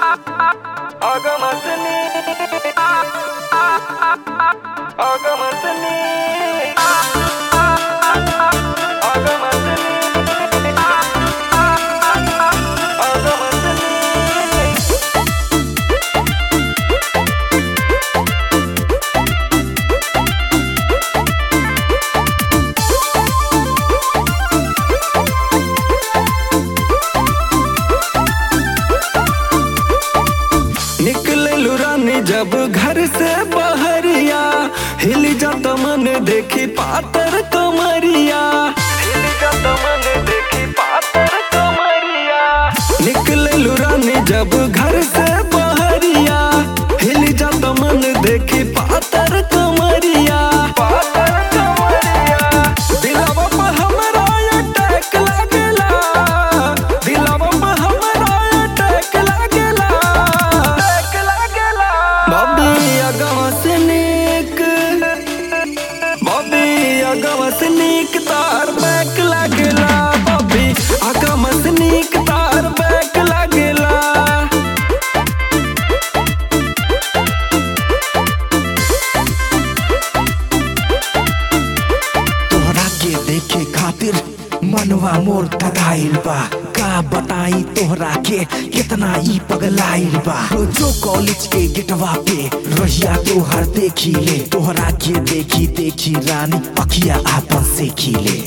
Agamasını Agamasını Agamasını Agamasını निकले रानी जब घर से बहरिया हिल जात मन देखी पातर कमरिया हिल जात मन देखी पातर कमरिया निकले रानी जब घर से बहरिया हिल जात मन देखी पातर कमरिया पातर कमरिया दिलवा पे हमरा अटैक लागेला दिलवा पे हमरा अटैक लागेला अटैक लागेला बॉबी अगवा से नीक बॉबी अगवा से नीक तार बैक लागेला बॉबी अगवा से नीक तार बैक लागेला तोहरा के देखे खातिर मनवा मोर तगाइल बा का बताई तोहरा के कितना ई पगलाइल बा रोजो कॉलेज के गेटवा पे रहिया तोहर देखी ले तोहरा के देखी देखी रानी अखिया आपन से खिले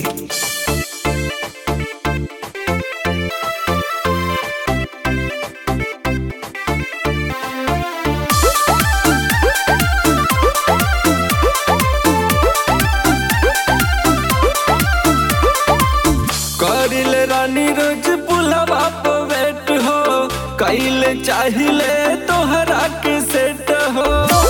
करिले रानी रोज पुलवा पे वेट हो कैले चाहिले तोहरा के सेट हो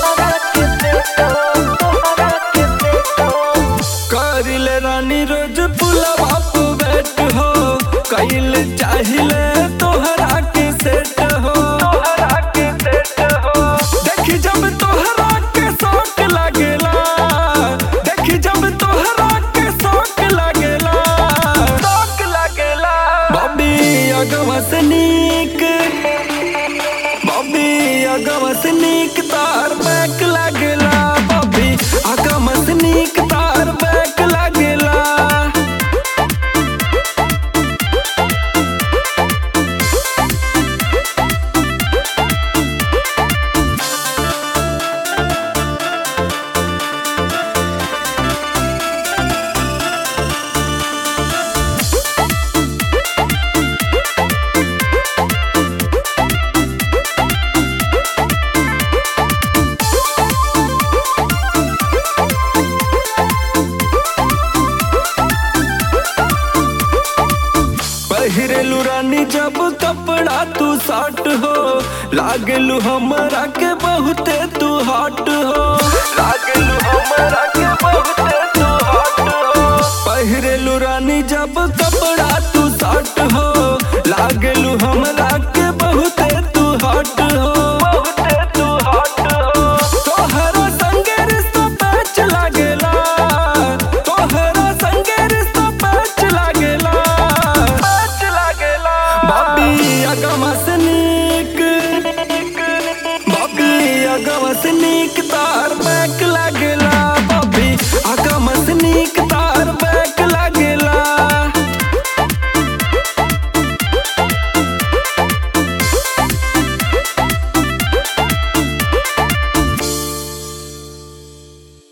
करिले रानी रोज पुलवा पे वेट हो कैले चाहिले तोहरा के सेट हो तोहरा के सेट हो देखी जब तोहरा के शौक लागेला देखी जब तोहरा के शौक लागेला शौक लागेला बॉबी अगवा से नीक बॉबी अगवा से नीक तार बैक लागेला बॉबी अगवा से नीक तार बैक लागेला पहिरेलू रानी जब कपड़ा तू साट हो लागलू हमरा के बहुते तू हॉट हो लागलू हमरा के बहुते तू हॉट हो पहिरेलू रानी जब कपड़ा तू साट हो लागलू हमरा के बहुते तू हॉट हो बहुते तू हॉट हो तोहरा संगे रिश्ता पैच लागेला तोहरा संगे रिश्ता पैच लागेला पैच लागेला बॉबी अगवा से नीक बॉबी अगवा से नीक तार बैक लागेला